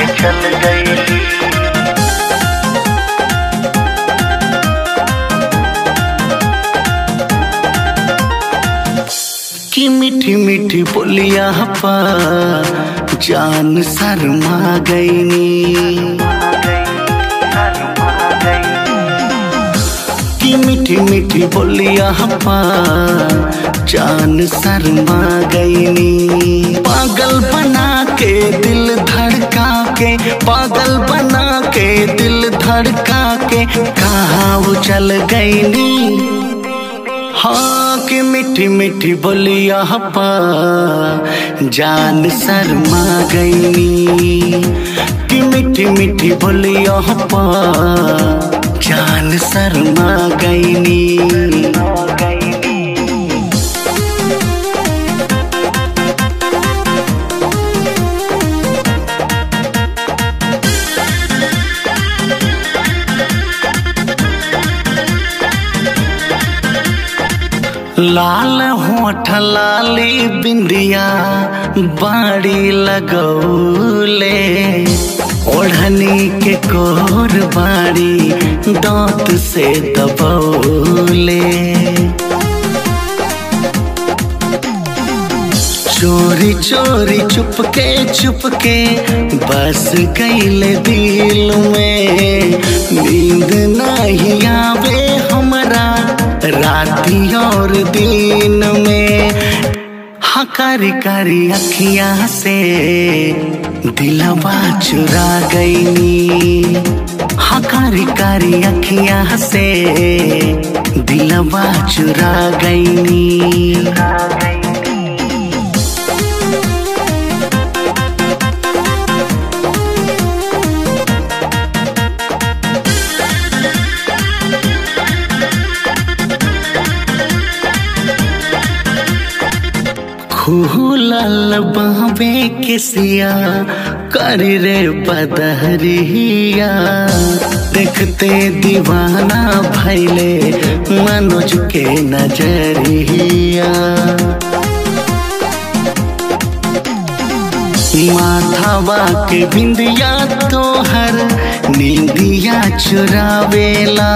चल गई की मीठी मीठी बोलिया पा जान शर्मा गईनी की मीठी मीठी बोलिया पा जान शर्मा गईनी पागल बना के दिल धड़का के पागल बना के दिल धड़का के कहा वो चल गईनी हाँ कि मीठी मीठी बोलिया पा जान शर्मा गईनी कि मीठी मीठी बोलिया पा जान शर्मा गईनी लाल होठ लाली बिंदिया बाड़ी लगौले ओढ़नी के कोर बाड़ी दांत से दबौले चोरी चोरी चुपके चुपके बस गईले दिल में नींद नहीं आवे हमरा राती और दिन में हाँ कारी कारी अखियां से दिलवा चुरा गईनी हाँ कारी कारी अखियां से दिलवा चुरा गईनी खूलल बाबे किसिया कर रे बदहरिया देखते दीवाना भैले मनोज के नजरिया माथावा के बिंदिया तोहर नींदिया चुरावेला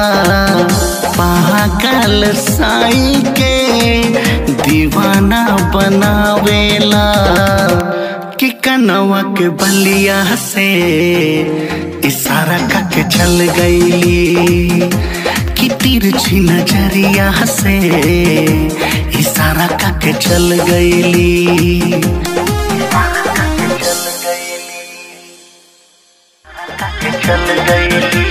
पागल साई के दीवाना बनावेला कि कनवा के बलिया से इशारा करके चल गईली कि तिरछी नजरिया से इशारा करके चल गईली चल गईली